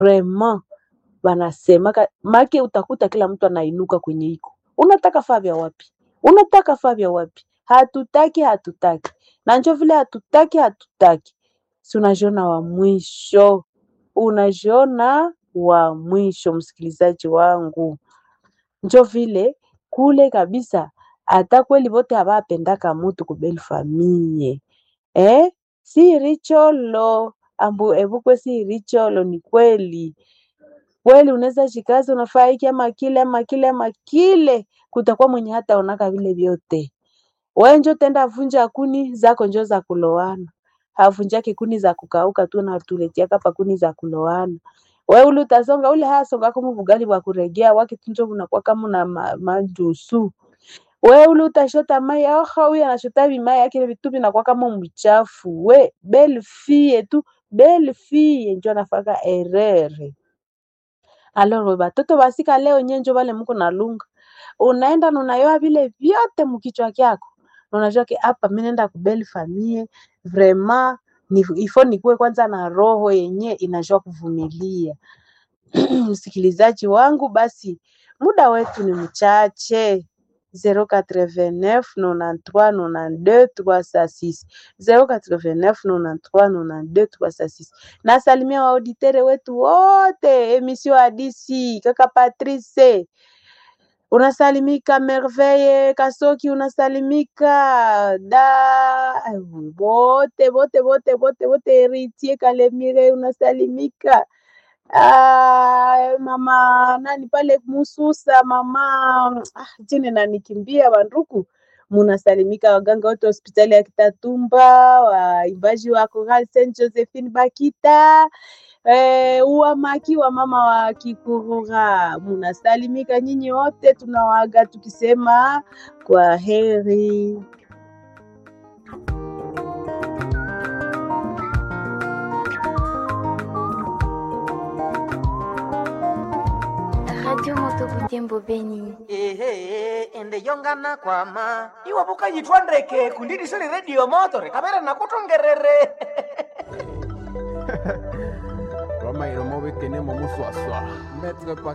vraiment wanasemaka make, utakuta kila mtu anainuka kwenye iko, unataka faa vya wapi? Unataka faa vya wapi? Hatutaki, hatutaki, na njo vile hatutaki, hatutaki, si unajiona wa mwisho, unajiona wa mwisho, msikilizaji wangu, njo vile kule kabisa, hata kweli vote havapendaka mutu kubeli famie eh? si richolo ambu evukwe si richolo, ni kweli kweli unaweza jikazi unafaa hiki ama kile ama kile ama kile, kutakuwa mwenye hata onaka vile vyote. We njo tenda vunja kuni zako njo za kulowana, havunjake kuni za kukauka tu na tuletiaka pa kuni za kulowana. We ule utasonga ule hasonga kama bugali bwa kuregea wake tunjo unakuwa kama na ma, majusu we ule utashota mai aha, huyu anashota vimai yake vitu vinakuwa kama mchafu. We belle fille tu belle fille njo anafaka erere Alors batoto basika leo nyenjo vale muko na lunga, unaenda na unayoa vile vyote mukichwa kyako, na unajua ke hapa mimi naenda kubeli famie vraiment ni ifo nikuwe kwanza na roho yenye inajua kuvumilia. Msikilizaji wangu, basi muda wetu ni mchache 089 93 92 306 089 93 92 306. Nasalimia waauditere wetu wote emission hadisi, kaka Patrice unasalimika, Merveille Kasoki unasalimika, da wote wote wote wote wote, Heritier Kalemire unasalimika. Ah, mama nani pale Mususa, mama ah, jine nanikimbia banduku, munasalimika waganga wote hospitali ya Kitatumba, waimbaji wa Choral Saint Josephine Bakita eh, uwamaki wa mama wa Kikurura, munasalimika nyinyi wote, tunawaga tukisema kwa heri. Radio Moto Butembo Beni. ehe ende yongana kwama iwapo yitwa ndeke kundidisoni redio motore kamera nakutongerere Roma iromo bekene mo muswaswa. Maître